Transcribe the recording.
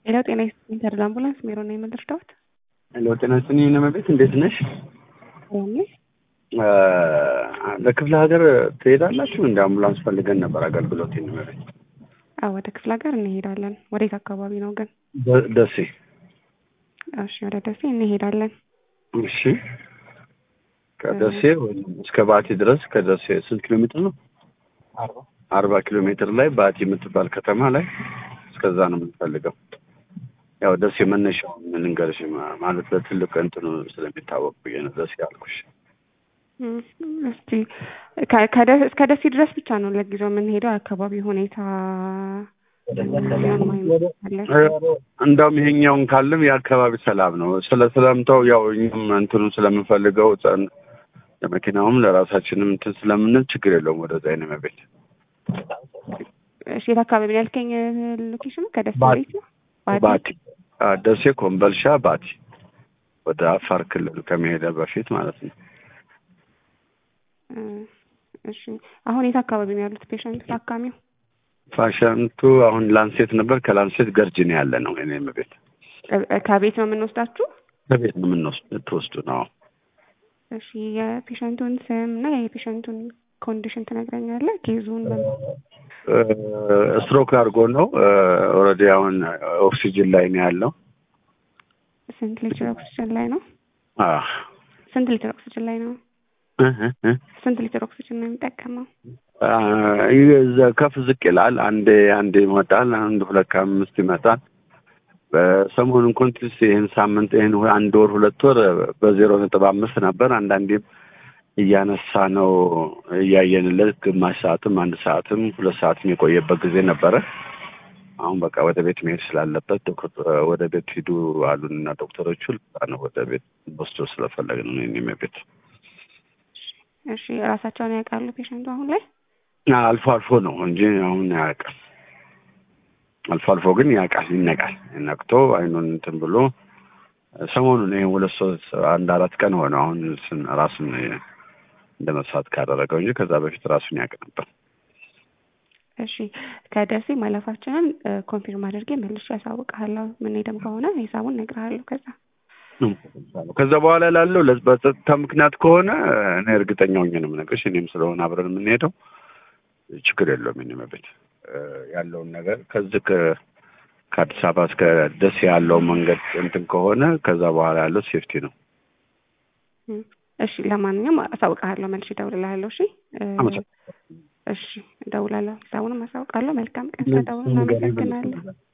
ሄሎ ጤና ይስጥልኝ ተድላ አምቡላንስ ሜሮ ነው የምልርዳዎት? ሄሎ ጤና ይስጥልኝ ነመቤት እንዴት ነሽ? ያኔ ለክፍለ ሀገር ትሄዳላችሁ? እንደ አምቡላንስ ፈልገን ነበር አገልግሎት ነመቤት። አዎ ወደ ክፍለ ሀገር እንሄዳለን። ወዴት አካባቢ ነው ግን? ደሴ። እሺ ወደ ደሴ እንሄዳለን። እሺ ከደሴ እስከ ባቲ ድረስ ከደሴ ስንት ኪሎ ሜትር ነው? አርባ ኪሎ ሜትር ላይ ባቲ የምትባል ከተማ ላይ እስከዛ ነው የምንፈልገው። ያው ደሴ መነሻው ልንገርሽ ማለት በትልቅ እንትኑ ስለሚታወቅ ብዬ ነው ደሴ ያልኩሽ። እስቲ እስከ ደሴ ድረስ ብቻ ነው ለጊዜው የምንሄደው። የአካባቢ ሁኔታ እንዳውም ይሄኛውን ካለም የአካባቢ ሰላም ነው ስለ ስለምተው ያው እኛም እንትኑ ስለምንፈልገው ለመኪናውም ለራሳችንም እንትን ስለምንል ችግር የለውም። ወደዛ አይነ መቤት እሺ፣ የት አካባቢ ነው ያልከኝ? ሎኬሽኑ ከደሴ ወዴት ነው? ባቲ ደሴ፣ ኮምበልሻ፣ ባቲ ወደ አፋር ክልል ከመሄደ በፊት ማለት ነው። እሺ፣ አሁን የት አካባቢ ነው ያሉት ፔሸንት ታካሚው? ፓሸንቱ አሁን ላንሴት ነበር። ከላንሴት ገርጅን ያለ ነው። እኔ ቤት ከቤት ነው የምንወስዳችሁ? ከቤት ነው የምንወስዱ ነው። እሺ የፔሸንቱን ስም እና የፔሸንቱን ኮንዲሽን ትነግረኛለህ? ኬዙን ስትሮክ አድርጎ ነው ኦልሬዲ አሁን ኦክሲጅን ላይ ነው ያለው። ስንት ሊትር ኦክሲጅን ላይ ነው? አዎ ስንት ሊትር ኦክሲጅን ላይ ነው? ስንት ሊትር ኦክሲጅን ነው የሚጠቀመው? ከፍ ዝቅ ይላል። አንዴ አንዴ ይመጣል፣ አንድ ሁለት ከአምስት ይመጣል። በሰሞኑን ኮንቲስ ይህን ሳምንት ይህን አንድ ወር ሁለት ወር በዜሮ ነጥብ አምስት ነበር። አንዳንዴም እያነሳ ነው እያየንለት ግማሽ ሰዓትም አንድ ሰዓትም ሁለት ሰዓትም የቆየበት ጊዜ ነበረ። አሁን በቃ ወደ ቤት መሄድ ስላለበት ወደ ቤት ሂዱ አሉንና ዶክተሮቹ ነው ወደ ቤት ወስዶ ስለፈለግን ነው እኔም ቤት እሺ ራሳቸውን ያውቃሉ ፔሸንቱ አሁን ላይ? አልፎ አልፎ ነው እንጂ አሁን አያውቅም። አልፎ አልፎ ግን ያውቃል፣ ይነቃል። ነቅቶ አይኑን እንትን ብሎ ሰሞኑን ይሄ ሁለት ሶስት አንድ አራት ቀን ሆነ አሁን ራሱን እንደ መሳት ካደረገው እንጂ ከዛ በፊት ራሱን ያውቅ ነበር። እሺ ከደሴ ማለፋችንን ኮንፊርም አድርጌ መልሼ ያሳውቅሃለሁ። ምንሄድም ከሆነ ሂሳቡን እነግርሃለሁ ከዛ ከዛ በኋላ ላለው በጸጥታ ምክንያት ከሆነ እኔ እርግጠኛ ሆኜ ነው የምነግርሽ። እኔም ስለሆነ አብረን የምንሄደው ችግር የለውም። እኔ መቤት ያለውን ነገር ከዚህ ከአዲስ አበባ እስከ ደሴ ያለው መንገድ እንትን ከሆነ ከዛ በኋላ ያለው ሴፍቲ ነው። እሺ ለማንኛውም አሳውቅሃለሁ፣ መልሼ እደውልልሃለሁ። እሺ እሺ እደውላለሁ፣ ሂሳቡንም አሳውቃለሁ። መልካም ቀን። ስለደውል እናመሰግናለን።